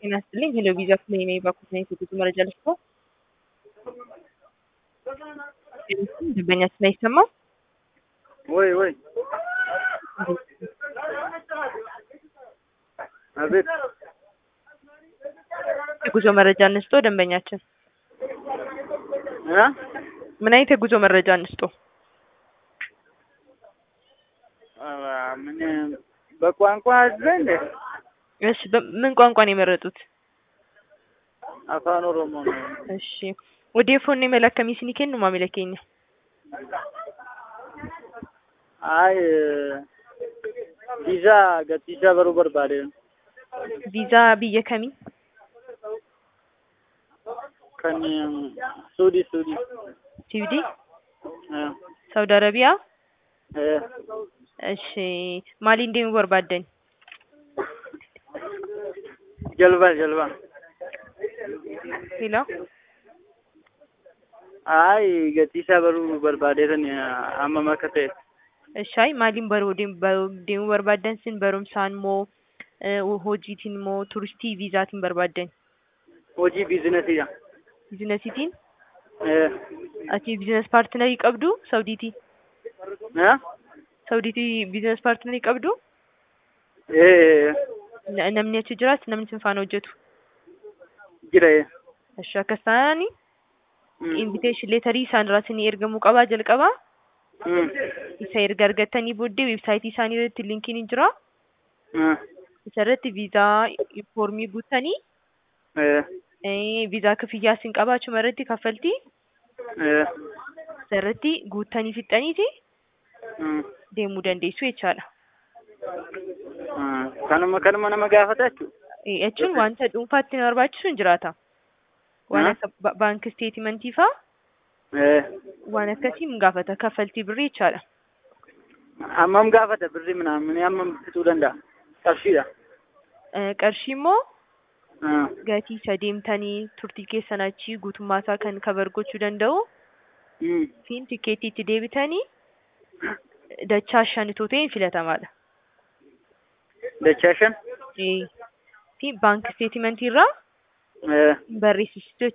ጤና ይስጥልኝ ሄሎ ቪዛ ክሌ ነኝ ባኩት ነኝ የጉዞ መረጃ ልስጦ ደንበኛችን አይሰማም ወይ ወይ አቤት የጉዞ መረጃ እንስጦ ደንበኛችን እ ምን አይነት የጉዞ መረጃ እንስጦ ኧረ ምን በቋንቋ አለ እንዴ? እሺ በ- ምን ቋንቋ ነው የመረጡት አፋን ኦሮሞ ነው። እሺ odeeffannoo imala akkamii isinii kennu maamila keenya አይ ቪዛ ገቲሳ በሩ በርባዴ viizaa biyya kamii ከን ሱዲ ሱዲ siwidii እ saawudi arabiyaa እ እሺ maaliin deemuu barbaaddan ጀልባ ጀልባ ሄሎ አይ ገቲሳ በሩ በርባዴ ተን አመመ ከተ እሺ አይ maaliin baruu deem- baruu deemuu barbaaddan sin barumsaan moo eh, hojiitiin moo turistii viizaatiin barbaaddan ሆጂ ቢዝነስ ያ biizinasiitiin እ ati biizines paartinarii qabdu saawudiitii እ saawudiitii biizines paartinarii qabdu እ Na- namni achi jiraatu namni sin faana hojjetu ጅረ እሺ akkas taanaani invitation leetarii isaan irraa isinii ergamuu qabaa jalqabaa isa erga argattanii booddee weebsaayitii isaanii irratti linkiin ni jira isa irratti viizaa foormii guuttanii eh, viizaa kafiyyaa isin qabaa achuma irratti kaffaltii isa irratti guuttanii fixxaniiti deemuu dandeessu jechaadha. kanuma kanuma nama gaafatachu Eh, jechuun wanta dhuunfaatti nama barbaachisu hin jiraata. Waan Ah. akka ba- baankii steetimentii faa waan akkasii hin gaafata kaffaltii birrii jechaadha. hammam gaafata birri ምናምን hammam fixuu danda'a qarshiidha Eh, Qarshii immoo gatii isa deemtanii turtii keessan achii guutummaa isaa kan kabar gochuu danda'u fi tikeettii itti deebitanii dachaa shan itoo ta'e filatamaadha. dachaa shan Eh, fi baankii steetimentii irraa barreessisitu